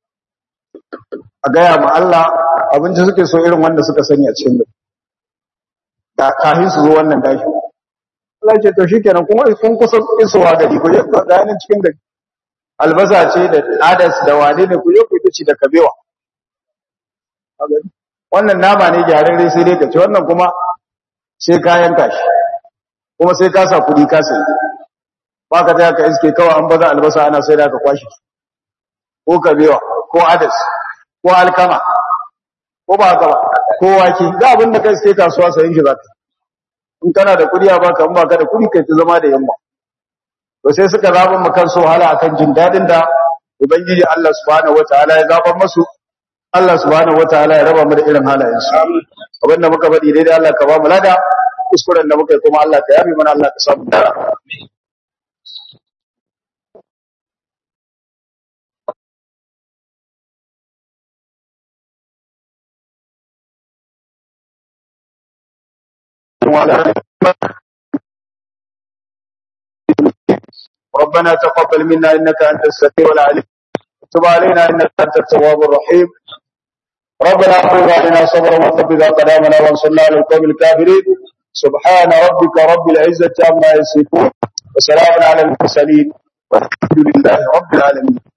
a gaya ma Allah abinci suke so irin wanda suka sani a cikin da kafin su zo wannan dashi Allah ce to shikenan kuma kun kusa isowa gari ku je ku ga nan cikin gari albasa ce da adas da wane ne ku je ku ci da kabewa wannan nama ne gyararre sai dai ka ci wannan kuma sai ka yanka shi kuma sai ka sa kuɗi ka sayi ba ka ta ka iske kawai an baza albasa ana sai da ka kwashi ko kabewa ko adas ko alkama ko ba haka ba ko wake ga abin da kai sai kasuwa sayin shi zaka in kana da kuɗi a baka in baka da kuɗi kai ta zama da yamma to sai suka zaɓa mu kan so hala akan jin dadin da ubangiji Allah subhanahu wataala ya zaɓa masu Allah subhanahu wataala ya raba mu da irin halayen su abinda muka faɗi daidai Allah ka ba mu lada kuskuren da muka yi kuma Allah ka yafe mana Allah ka samu dara ربنا تقبل منا انك انت السميع العليم تب علينا انك انت التواب الرحيم ربنا اعوذ علينا صبرا وثبت اقدامنا وانصرنا على القوم الكافرين سبحان ربك رب العزه عما يصفون وسلام على المرسلين والحمد لله رب العالمين